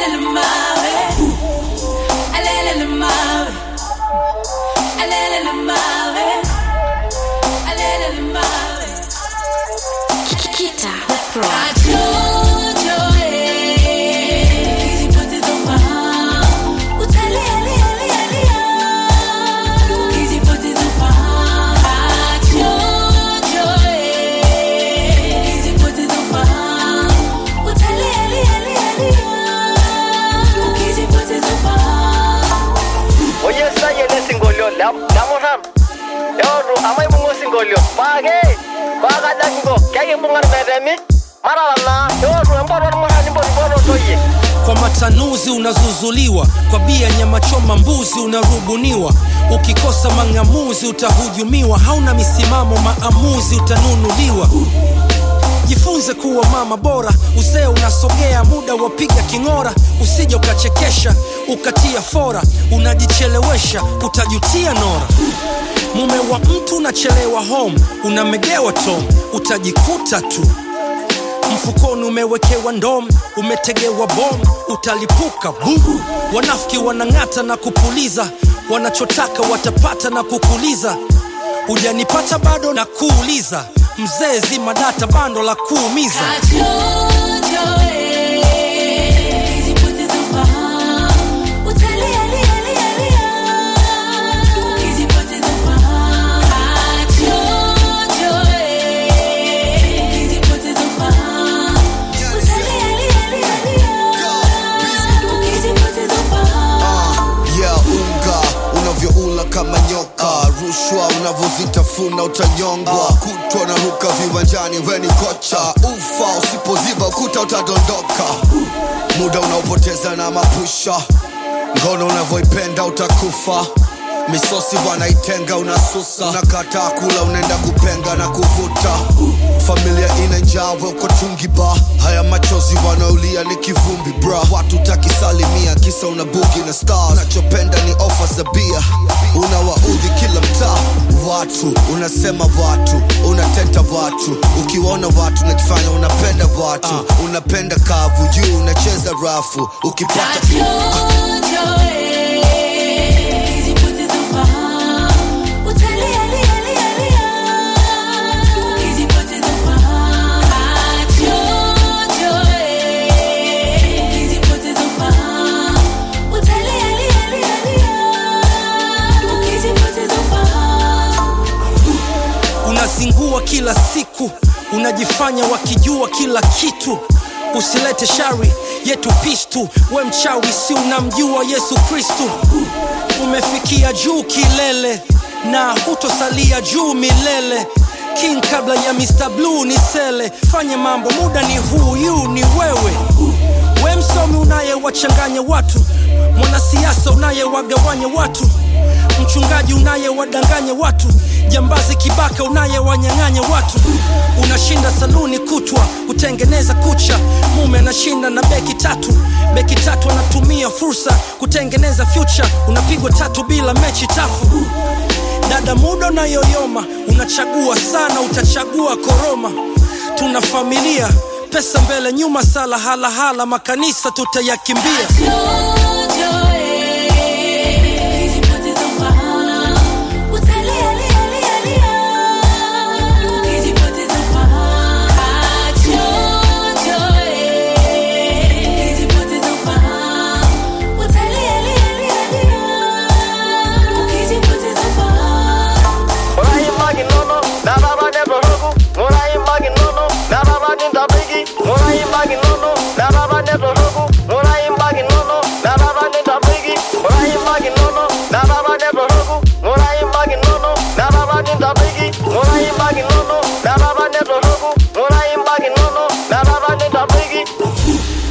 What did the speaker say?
Alele mawe. Alele mawe. Alele mawe. Alele mawe. Kita Pro. Ajojo, eh. Ukizipoteza ufahamu. Utalia, lia, lia, lia. Ukizipoteza ufahamu. Ajojo, eh. Ukizipoteza ufahamu. Utalia, lia, lia, lia. Ukizipoteza ufahamu. oyesayie lesingolio lamurhan yoru amaibung osingolio paake paakajakingo kekimbung'ar metemi maralana yoru empoto ormurani mpotipototoyie kwa matanuzi unazuzuliwa kwa bia nyama choma mbuzi unarubuniwa ukikosa mang'amuzi utahujumiwa hauna misimamo maamuzi utanunuliwa jifunze kuwa mama bora uzee unasogea muda wapiga king'ora usije ukachekesha ukatia fora unajichelewesha utajutia nora mume wa mtu unachelewa home unamegewa tom utajikuta tu mfukoni umewekewa ndom umetegewa bom utalipuka bum wanafiki wanang'ata na kupuliza wanachotaka watapata na kukuliza hujanipata bado na kuuliza mzee zima data bando la kuumiza Ajojo, eh. Ukizipoteza ufahamu. Utalia, lia, lia, lia. Ukizipoteza ufahamu. Ajojo, eh. Ukizipoteza ufahamu. Utalia, lia, lia, lia. Ukizipoteza ufahamu. yeah, unga unavyoula kama nyoka rushwa unavyozitafuna utanyongwa kutwa na ruka viwanjani weni kocha ufa usipoziba ukuta utadondoka muda unaopoteza na mapusha ngono unavyoipenda utakufa misosi wanaitenga unasusa unakataa kula unaenda kupenga na kuvuta familia ina njaa we uko tungiba haya machozi wanaolia ni kivumbi bra watu takisalimia kisa una bugi na stars unachopenda ni ofa za bia unawaudhi kila mtaa watu unasema watu unateta watu ukiwaona watu unajifanya unapenda watu unapenda kavu juu unacheza rafu ukipata Ajojo, eh. Ukizipoteza ufahamu. Utalia, lia, lia, lia. Ukizipoteza ufahamu. Ajojo, eh. Ukizipoteza ufahamu. Utalia, lia, lia, lia. Ukizipoteza ufahamu. unazingua kila siku unajifanya wakijua kila kitu usilete shari yetu pistu we mchawi si unamjua yesu kristu umefikia juu kilele na hutosalia juu milele king kabla ya mr blue ni sele fanye mambo muda ni huyu ni wewe we msomi unayewachanganya watu mwanasiasa unayewagawanya watu mchungaji unayewadanganya watu jambazi kibaka unayewanyang'anya watu unashinda saluni kutwa kutengeneza kucha mume anashinda na beki tatu beki tatu anatumia fursa kutengeneza future unapigwa tatu bila mechi tafu dada muda unayoyoma unachagua sana utachagua koroma tuna familia pesa mbele nyuma sala halahala makanisa tutayakimbia Jojo, eh. Ukizipoteza ufahamu. Utalia, lia, lia, lia. Ukizipoteza ufahamu. Jojo, eh. Ukizipoteza ufahamu. Utalia, lia, lia, lia. Ukizipoteza ufahamu. ng'uraimaki nono narara netoroku ng'uraimaki nono narara nintabiki ng'uraimaki nono narara netoroku ng'uraimaki nono narara nintabiki ng'uraimaki nono narara netoroku ng'uraimaki nono narara nintabiki ng'uraimaki nono narara netoroku ng'uraimaki nono narara nintabiki